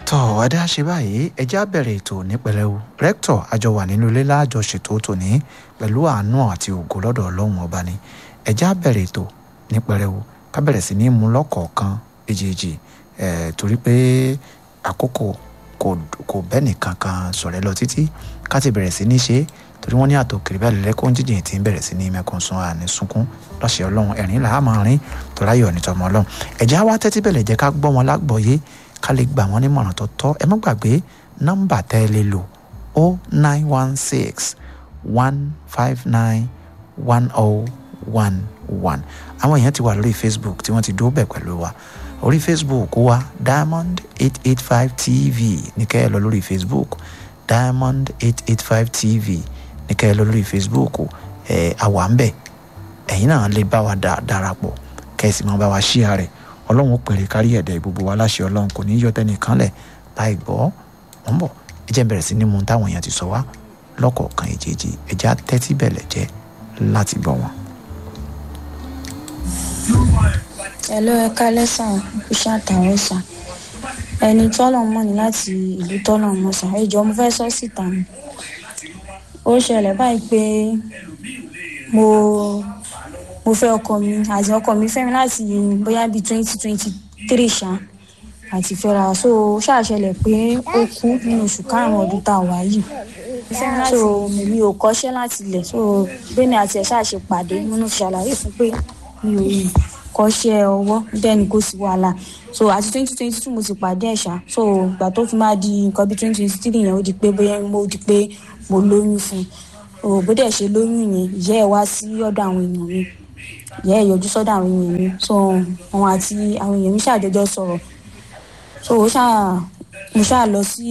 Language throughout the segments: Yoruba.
tọ́ adé àṣẹ báyìí ẹjẹ́ á bẹ̀rẹ̀ ètò ní pẹ̀lẹ́wu rẹ́kítọ̀ àjọ wà nínú ilé láàjọ ṣètò tòní pẹ̀lú àánú àti ògo lọ́dọ̀ ọlọ́run ọba ni ẹjẹ́ á bẹ̀rẹ̀ ètò ní pẹ̀lẹ́wu ká bẹ̀rẹ̀ sí ní mú lọ́kọ̀ọ̀kan èjèèjì ẹ̀ torí pé àkókò kò kò bẹ́ẹ̀ nìkan kan sọ̀rẹ́ lọ títí ká ti bẹ̀rẹ̀ sí ní ṣe é torí wọ́n ní àtòkèrè bẹ́ẹ̀ lẹ́kọ́ jíjìn tí ń bẹ̀rẹ̀ sí ní mẹ́kún sun àní sunkún lọ́sẹ̀ ọlọ́run ẹ̀rín là á máa rín tó láyọ̀ ní tọmọ ọlọ́run ẹ̀jẹ̀ á wá tẹ́tí bẹ̀lẹ̀ jẹ́ ká gbọ́ wọn lágbọ̀ọ́yé ká lè gbà wọ́n nímọ̀ràn tó tọ́ ẹ má gbàgbé nọ́mbà tẹ́ ẹ lè lò o nine one six one five nine one oh one one àwọn èèyàn ti wà lórí facebook tí wọ́n ti dúró bẹ̀ pẹ̀lú wa orí facebook wa diamond eight eight five tv ní kẹ́ ẹ lọ lórí facebook diamond eight eight five tv ní kẹ́ ẹ lọ lórí facebook ẹ àwa ń bẹ̀ ẹ̀yin náà lè bá wa darapọ̀ kẹ́ ẹ sì máa bá wa ṣíà rẹ̀ ọlọ́run ó pèrè kárí ẹ̀dẹ̀ gbogbo wa láṣẹ ọlọ́run kò ní í yọ tẹnìkan lẹ̀ láì gbọ́ wọ́n ń bọ̀ ẹ jẹ́ bẹ̀rẹ̀ sí ní mu táwọn èèyàn ti sọ wá lọ́kọ̀ọ̀kan èjèèjì ẹ jẹ́ á tẹ́tí bẹ̀lẹ̀ jẹ́ láti gbọ́ wọn. Hello, ẹ kálẹ́ sàn iṣẹ́ àtàwọn sàn ẹni tọ́lọ̀ mọ̀ ní láti ìlú tọ́lọ̀ mọ̀ sàn ẹjọ́ mo fẹ́ sọ síta ni ó ṣẹlẹ̀ báyìí pé mo mo fẹ́ ọkọ mi àti ọkọ mi fẹ́ mi láti bóyá bíi twenty twenty three ṣá àti fẹ́ra so ṣàṣẹlẹ̀ pé ó kú nínú oṣù karùn-ún ọdún tá a wà yìí so mi ò kọ́ṣẹ́ láti ilẹ̀ so bẹ́ẹ̀ ni àti ẹ̀ ṣàṣe pàdé nínú ṣàlàyé fún pé mi ò kọ́ṣẹ́ ọwọ́ bẹ́ẹ̀ ni kò sí wàhálà so àti twenty twenty two mo ti pàdé ẹ̀ṣá so ìgbà tó fi máa di nǹkan bíi twenty twenty three yẹn ó di pé bóyá mo di pé mo lóyún fún un bó dẹ̀ ṣe lóyún yẹn ìyá ẹ̀ wá sí ọ̀dọ̀ àwọn èèyàn mi ìyá ẹ̀ yọjú sọ́dọ̀ àwọn èèyàn mi so àwọn àti àwọn èèyàn mi ṣàjọjọ sọ̀rọ̀ so ó ṣáà mo ṣáà lọ sí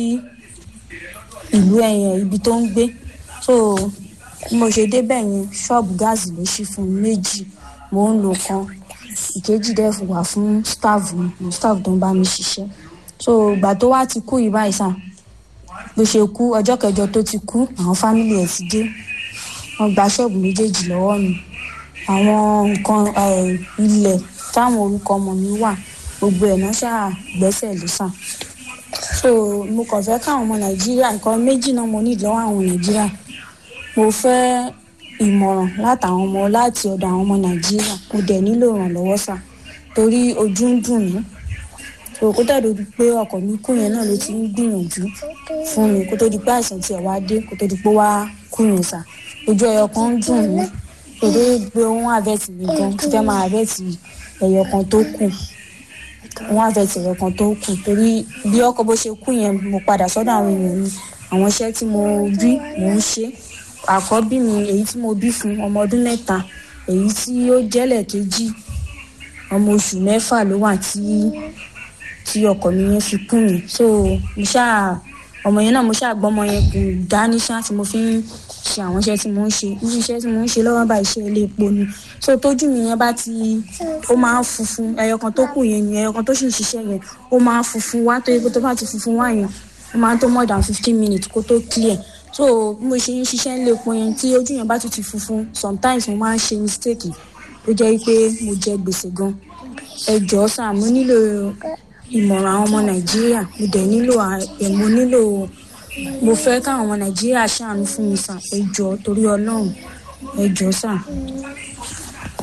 ìlú ẹ̀yìn ibi tó ń gbé so bí mo ṣe débẹ̀ yẹn ṣọ́ọ̀bù gáàsì ló ṣí fún mi méjì mo ń lo kan ìkejì dẹ̀ wà fún staff mi staff tó ń bá mi ṣiṣẹ́ so ìgbà tó wá ti kú yìí báyìí sàn bó ṣe kú ọjọ́ kẹjọ tó ti kú àwọn fámìlì ẹ̀ ti dé wọ́n gba ṣọ́ọ̀bù méjèèjì lọ́wọ́ mi àwọn nǹkan ilẹ̀ táwọn orúkọ ọmọ mi wà gbogbo ẹ̀ náà ṣáà gbẹ́sẹ̀ lé sàn so mo kàn fẹ́ káwọn ọmọ nàìjíríà nǹkan méjì náà mo ní lọ́wọ́ àwọn nàìjíríà mo fẹ́ ìmọ̀ràn látàwọn ọmọ láti ọ̀dọ̀ àwọn ọmọ nàìjíríà mo dẹ̀ nílò ìrànlọ́wọ́ sà torí ojú ń dùn mí so kó tó di pé ọkọ̀ mi kú yẹn náà ló ti ń gbìyànjú fún mi kó tó di pé àìsàn tiẹ̀ wá dé kó tó di pé wá kú yẹn sà ojú ẹyọ kan ń dùn mí kó tó di pé wọ́n àbẹ̀tì mi gan ti fẹ́ máa àbẹ̀tì ẹyọ kan tó kù wọ́n àbẹ̀tì ẹyọ kan tó kù torí bí ọkọ̀ bó ṣe kú yẹn mo padà sọ́dọ̀ àwọn èèyàn mi àwọn iṣẹ́ tí mo rí mò ń ṣe àkọ́bí mi èyí tí mo bí fún ọmọ ọdún mẹ́ta èyí tí ó jẹ́lẹ̀ kejì ọmọ oṣù mẹ́fà ló wà tí tí ọkọ mi yẹn fi kú mi so mo ṣáà ọmọ yẹn náà mo ṣáà gbọ́ ọmọ yẹn kù dání ṣáà tí mo fi ń ṣe àwọn iṣẹ́ tí mo ń ṣe irú iṣẹ́ tí mo ń ṣe lọ́wọ́ bá iṣẹ́ ilé epo ni so tójú mi yẹn bá ti ó máa ń funfun ẹyọ kan tó kù yẹn ni ẹyọ kan tó sì ń ṣiṣẹ́ yẹn ó máa ń funfun wá tó yẹ kó tó bá ti funfun wá yẹn ó máa ń tó more than fifteen minutes kó tó clear so bí mo ṣe ń ṣiṣẹ́ ilé epo yẹn tí ojú yẹn bá tún ti funfun sometimes mo máa ń ṣe mistake ó jẹ́ pé mo jẹ gbèsè gan ẹ jọ̀ọ́ sà mo nílò ìmọ̀ràn àwọn ọmọ nàìjíríà mo dẹ̀ nílò ẹ̀ mo nílò mo fẹ́ káwọn ọmọ nàìjíríà ṣàánú fún mi sà ẹ jọ̀ọ́ torí ọlọ́run ẹ jọ̀ọ́ sà.